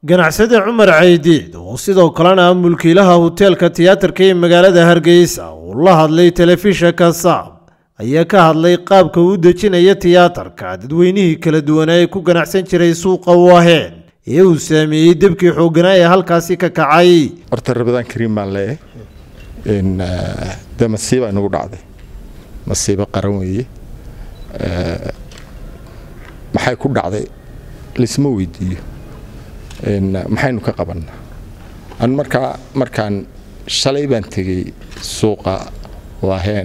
ganacsade cumar caydiid oo sidoo kalena ah mulkiilaha hoteelka tiyaatarka ee magaalada hargeysa uu la hadlay telefishanka saab ayaa ka hadlay qaabka uu dejinaya tiyaatarka dadweynihii kala duwanaa ee ku ganacsan jiray suuqa waaheen ee uu saameeyey debkii xoogganaa ee halkaasi ka kacay horta rabadaan kariim baan leeyahay dee masiibaa inagu dhacday masiibo qaran weeye maxay ku dhacday laisma weydiiyo maxaynu ka qabannaa an markaa markaan shalay baan tegey suuqa waaheen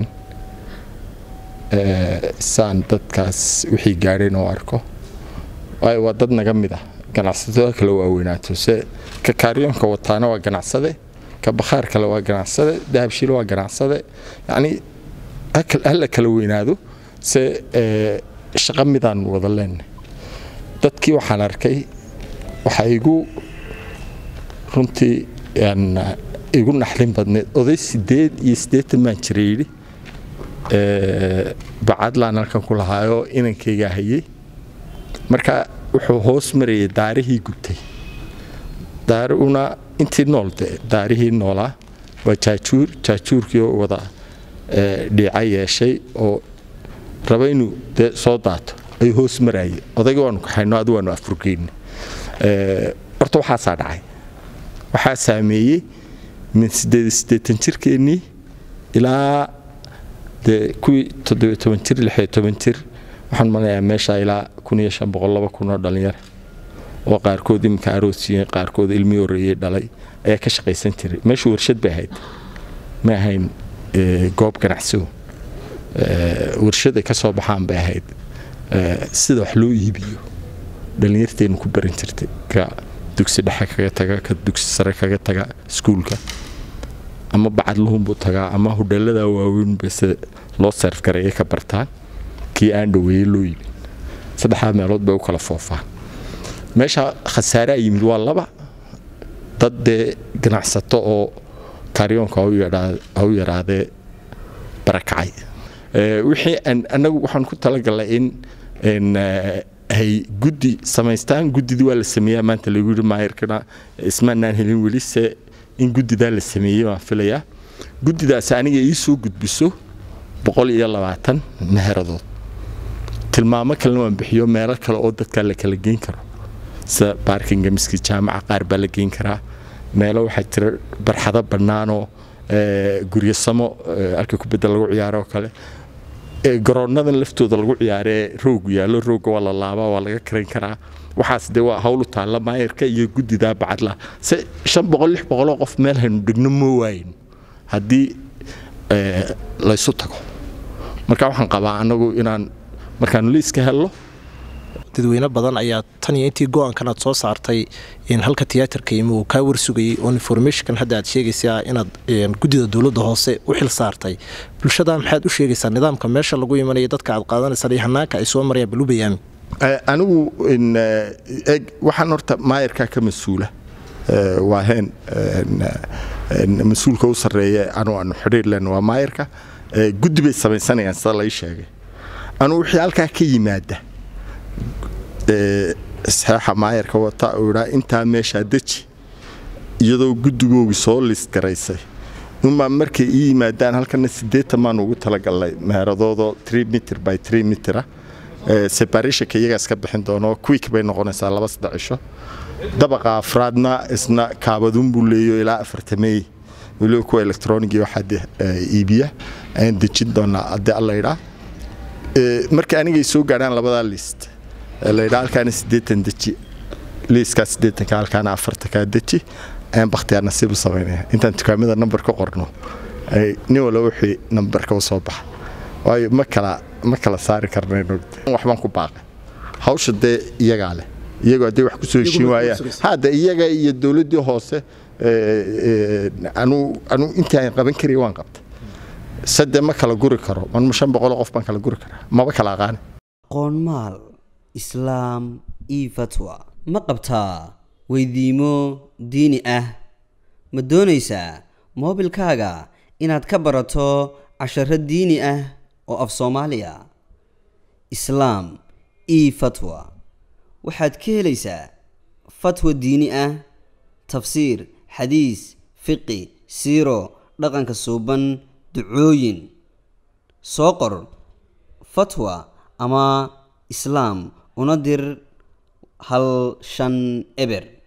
saan dadkaas wixii gaadheen oo arko waayo waa dad naga mid ah ganacsatada kale waaweynaato se ka kaaryoonka wataana waa ganacsade ka bakhaar kale waa ganacsade dahabshiil waa ganacsade yacnii hala kala weynaado se shaqo midaan wada leenahay dadkii waxaan arkay waxaa igu runtii igu naxlin badneed oday sideed iyo siddeetan baan jira yidhi bacadlaan halkan ku lahaayoo inankaygaa hayey marka wuxuu hoos marayay daarihii gubtay daaruna intii nool de daarihii noolaa waa jaajuur jaajuurkii oo wada dhiica yeeshay oo raba inuu dee soo daato ayuu hoos marayay odayga waanu kaxayno adu waanu afurgeyna horta waxaasaa dhacay waxaa saameeyey min sideed siddeetan jirkeennii ilaa dee kuwii toddobiyo toban jir lixiyo toban jir waxaan manayaa meesha ilaa kun iyo shan boqol laba kun oo dhallinyara oo qaarkood iminka aroosiyeen qaarkood ilmii horreeyey dhalay ayaa ka shaqaysan jiray meeshu warshad bay ahayd ma ahayn goob ganacsigu warshad ay ka soo baxaan bay ahayd sida wax loo iibiyo dhallinyarteennu ku baran jirtay ka dugsi dhexe kaga taga ka dugsi sare kaga taga iskuulka ama bacadluhunbuu tagaa ama hudheelada waaweynba sida loo seerf gareeya ka bartaan kii aan dhoweeyey loo yimid saddexdaa meelood bay u kala foofaan meesha khasaaraa yimid waa laba dad dee ganacsato oo kaaryoonka ha u yaraadee barakacay wixii annagu waxaan ku talagalnay in ay guddi samaystaan guddidii waa la sameeyaa maanta lagu yidhi maayarkana ismaanaan helin weli se in guddidaa la sameeyey baan filayaa guddidaasi aniga ii soo gudbiso boqol iyo labaatan meheradood tilmaamo kalena waan bixiyo meelo kale oo dadkaa la kala geyn karo sida baarkinga miski jaamaca qaar baa la geyn karaa meelo waxaa jira barxado bannaanoo guryasamo halka kubadda lagu ciyaaro oo kale garoonadan laftooda lagu ciyaaree roogu yaallo rooga waa la laabaa waa laga karayn karaa waxaas dee waa hawlu taalla maayarka iyo guddidaa bacadla se shan boqol lix boqoloo qof meel haynu dhigno moo waayin haddii laysu tago marka waxaan qabaa annagu inaan markaanu liiska hello dadweyne badan ayaa tan iyo intii go-aankan aad soo saartay halka tiyaatarka imi uu kaa warsugayay oo informationkan hadda aad sheegaysaa inaad guddida dowladda hoose u xil saartay bulshada maxaad u sheegaysaa nidaamka meesha lagu imanaya dadka aad qaadanaysaan iyo hanaanka ay soo marayaan balu bayaami anigu eg waxaan horta maayarkaa ka mas-uula waaheen mas-uulka u sarreeya anu aanu xidhiir len waa maayarka guddi bay samaysanayaan sida lai sheegay anugu wixii halkaa ka yimaada saxeexa maayarka wata uu idhaa intaa meeshaa deji iyadoo guddigoogii soo list garaysay unbaa markay ii yimaadaan halkana siddeetan baan ugu talagalnay meeradoodoo tree mitir by tree mitira separationka iyagaas ka bixin doono quick bay noqonaysaa laba saddex cisho dabaqa afraadna isna kaabadun buu leeyo ilaa afartameey weliba kuwa electroniga waxaa iibiya ayaan dejin doonaa haddii alla idhaa marka anigay soo gaadhaan labadaa list laydhaa halkaana siddeetan deji liiskaa siddeetanka halkaana afartankaa deji ayaan bakhtiyaar nasiib u samaynaya intaan dukaamada nambar ka qorno nin wala wixii nambarka u soo baxa waayo ma kala ma kala saari karnayno waxbaan ku baaqay hawsha dee iyagaa leh iyagoo hadday wax kusoo heshiin waayaan hadda iyaga iyo dowladdii hoose anuu anuu intii aan qaban karaya waan qabtay sade ma kala guri karo man shan boqoloo qof baan kala guri karaa maba kala aqaani qoonmaal islaam io fatwa ma qabtaa weydiimo diini ah ma doonaysaa moobilkaaga inaad ka barato casharo diini ah oo af soomaaliya islaam io fatwa waxaad ka helaysaa fatwa diini ah tafsiir xadiis fiqi siiro dhaqanka suuban ducooyin soo qor fatwa ama islaam una dir hal shan eber